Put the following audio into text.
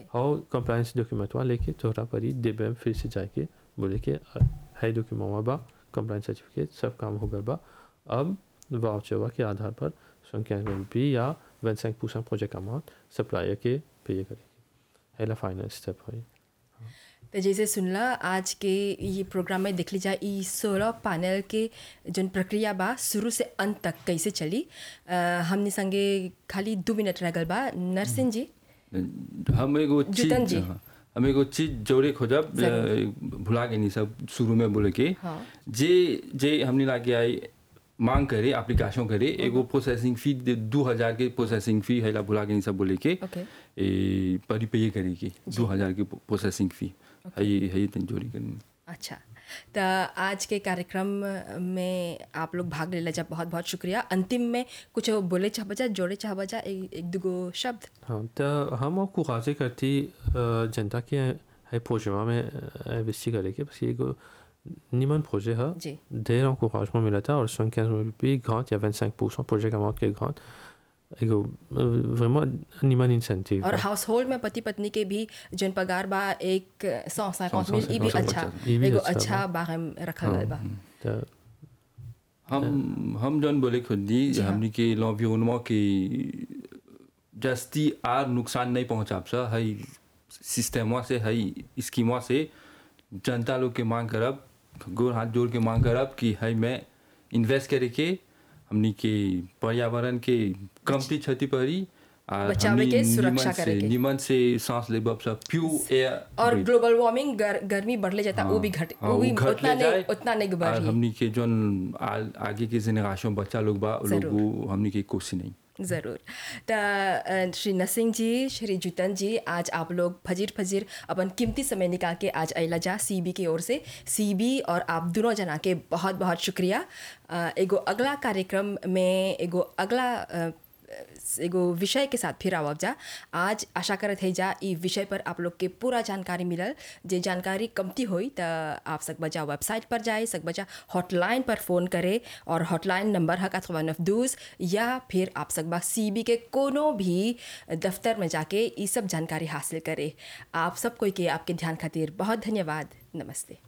और कंप्लायंस डॉक्यूमेंटवा लेके तोहरा परी देबे फिर से जाके बोले के अ, है डॉक्यूमेंटवा बा कंप्लायंस सर्टिफिकेट सब काम हो गए बा अब वाउचरवा के आधार पर संख्या भी या 25 परसेंट प्रोजेक्ट अमाउंट सप्लायर के पे करेगी है ला फाइनल स्टेप है तो जैसे सुनला आज के ये प्रोग्राम में देख लीजिए ई सोलह पैनल के जन प्रक्रिया बा शुरू से अंत तक कैसे चली अ, हमने संगे खाली दो मिनट रह गल बा नरसिंह जी हम एगो जुतन चीज जी। हाँ, हम एगो चीज जोड़े खोजब जरूर। भुला के नहीं सब शुरू में बोले के हाँ। जे जे हमने लागे आई मांग करे एप्लीकेशन करे एगो प्रोसेसिंग फी दो हजार के प्रोसेसिंग फी है ला भुला के नहीं सब बोले के ओके ए परी पे करे की दो हजार की प्रोसेसिंग फी है है तन जोड़ी करनी अच्छा तो आज के कार्यक्रम में आप लोग भाग ले जा बहुत बहुत शुक्रिया अंतिम में कुछ बोले चाह बजा जोड़े चाह बजा एक, एक दुगो शब्द हाँ तो हम आपको खासे करती अ, जनता के है प्रोजेक्ट में इन्वेस्ट करेंगे बस ये एगो निमन प्रोजेक्ट है जी ढेर हमको खासमा मिला था और संख्या में भी ग्रांट या 25 परसेंट प्रोजेक्ट अमाउंट के ग्रांट एगो vraiment निमन इंसेंटिव और हाउस होल्ड में पति पत्नी के भी जन पगार बा एक सौ सैकौत मिल ई भी सौ अच्छा पचास। ई भी एगो अच्छा अच्छा बाहम रखल गल बा तो हम हम जौन बोले खुद दी हमनी के लॉन्वियोनमा के जस्ती आर नुकसान नहीं पहुंचाब सा हई सिस्टमवा से हई स्कीमवा से जनता लोग के मांग करब गोर हाथ जोड़ के मांग करब कि हई मैं इन्वेस्ट करे के हमनी के पर्यावरण के कमती क्षति पड़ी और बचावे हमनी के, सुरक्षा निमन करे से के। निमन से सांस लेबब सब प्योर एयर और ग्लोबल वार्मिंग गर, गर्मी बढ़ले जाता वो भी घट हाँ, वो भी वो घट उतना ले जाए नहीं उतना नहीं और बढ़ी हमनी के जोन आ- आगे के जेनरेशन बच्चा लोग बा लोग जरूर। वो हमनी के कोशिश नहीं ज़रूर तो अ, श्री नसिंह जी श्री जुतन जी आज आप लोग फजीर फजीर अपन कीमती समय निकाल के आज अला जा सीबी की ओर से सीबी और आप दोनों जना के बहुत बहुत शुक्रिया अ, एगो अगला कार्यक्रम में एगो अगला अ, एगो विषय के साथ फिर आवब जा आज आशा करत है जा ई विषय पर आप लोग के पूरा जानकारी मिलल जे जानकारी कमती होई त आप सक बजा वेबसाइट पर जाए सक बजा हॉटलाइन पर फ़ोन करे और हॉटलाइन नंबर है अथवा नफदूस या फिर आप सक बा सी बी के कोनो भी दफ्तर में जाके ई सब जानकारी हासिल करे आप सब कोई के आपके ध्यान खातिर बहुत धन्यवाद नमस्ते